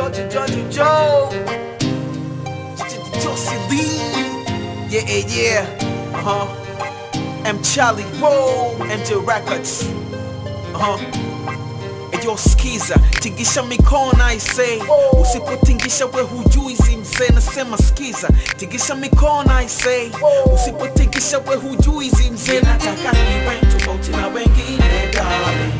George, George, Joe. Josie Lee. Yeah, yeah, yeah. Uh huh. M. Charlie Roll. MJ Records. Uh huh. Eyo skiza, tingisha mikono I say Usipotingisha we hujui zimzee nasema skiza Tingisha mikono I say Usipotingisha we hujui zimzee Nataka niwe tofauti na wengine darling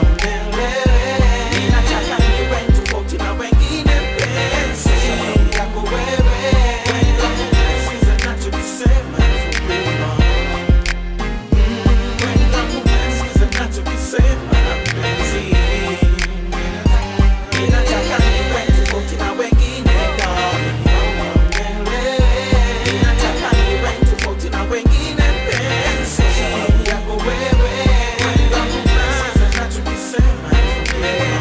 Ninataka niwe tofauti na wengine penzi yako wewe Sikiza nachokisema for real, Sikiza nachokisema penzi Ninataka niwe tofauti na wengine darling Ninataka niwe tofauti na wengine penzi yako wewe Sikiza nachokisema for real.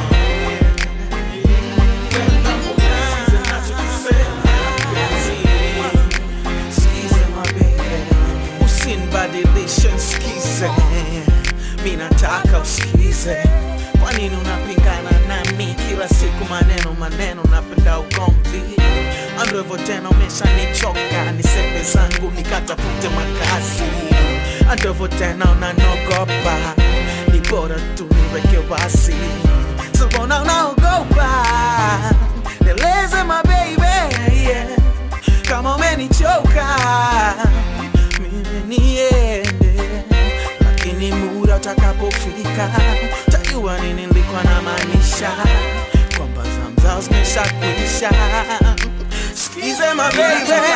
Sikiza nachokisema penzi Skize my baby Usinibadilishe nsikize Mi nataka usikize Kwa nini unapingana nami kila siku maneno maneno napenda ugomvi Ando hivyo tena umeshanichoka Nisepe zangu nikatafute makazi Ando hivyo tena unanogopa Ni bora tu niweke wasi So mbona unaogopa Nieleze my baby yeah. Kama umenichoka mimi niende, lakini muda utakapofika tajua nini nilikuwa na maanisha kwamba zamzao zimeshakwisha. Sikize my baby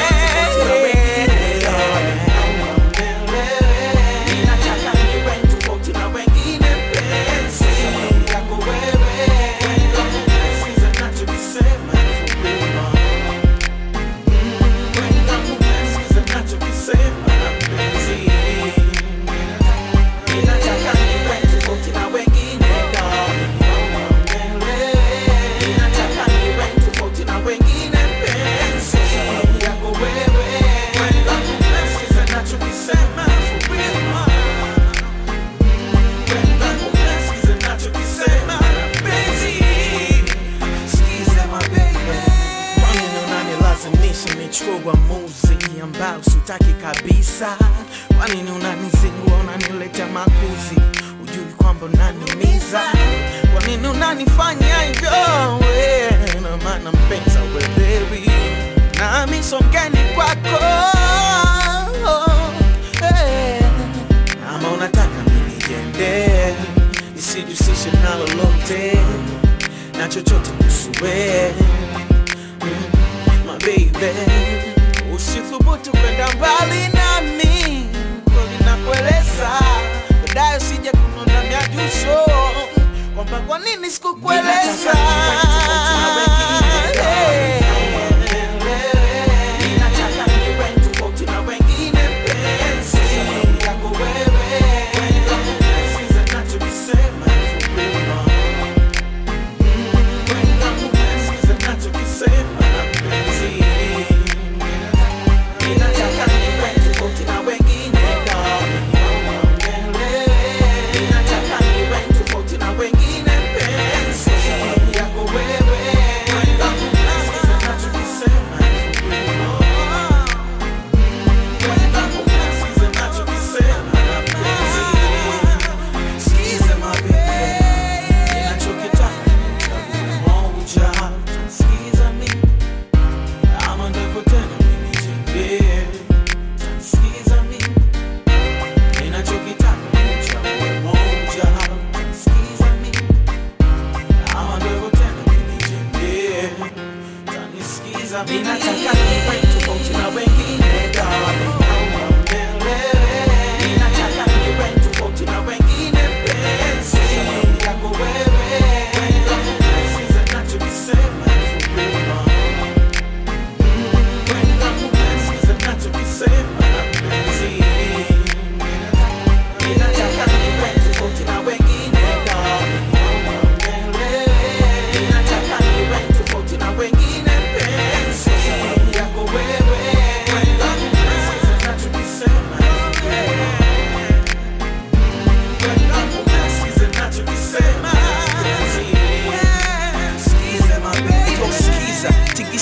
Ninataka niwe tofauti na wengine penzi yako wewe. Sikiza nachokisema for real. Sikiza nachokisema penzi. Ninataka niwe tofauti na wengine darling. Ninataka niwe tofauti na wengine penzi yako wewe. Sikiza nachokisema for real. Sikiza nachokisema penzi. Sikiza my baby. Kwa nini unanilazimisha nichukue uamuzi ambao sitaki kabisa? Kwa nini unanizingua, unaniletea makuzi, ujui kwamba unaniumiza? Kwa nini unanifanya hivyo? we? Na maana mpenza wewewi nami so mgeni kwako hey. Ama unataka minijende nisijusishe na lolote na chochote kuhusu wewe my baby usithubutu kwenda mbali nami kweli nakueleza baadaye usije kunona miajuso kwamba kwa nini sikukueleza Ninataka niwe tofauti na wengine. Ninataka niwe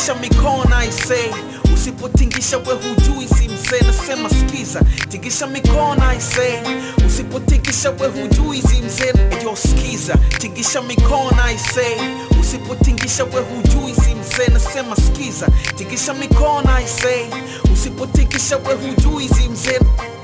tingisha mikono I say usipotingisha we hujui si mzee nasema skiza tingisha mikono I say usipotingisha we hujui si mzee eyo skiza tingisha mikono I say usipotingisha we hujui si mzee nasema skiza tingisha mikono I say usipotingisha we hujui si mzee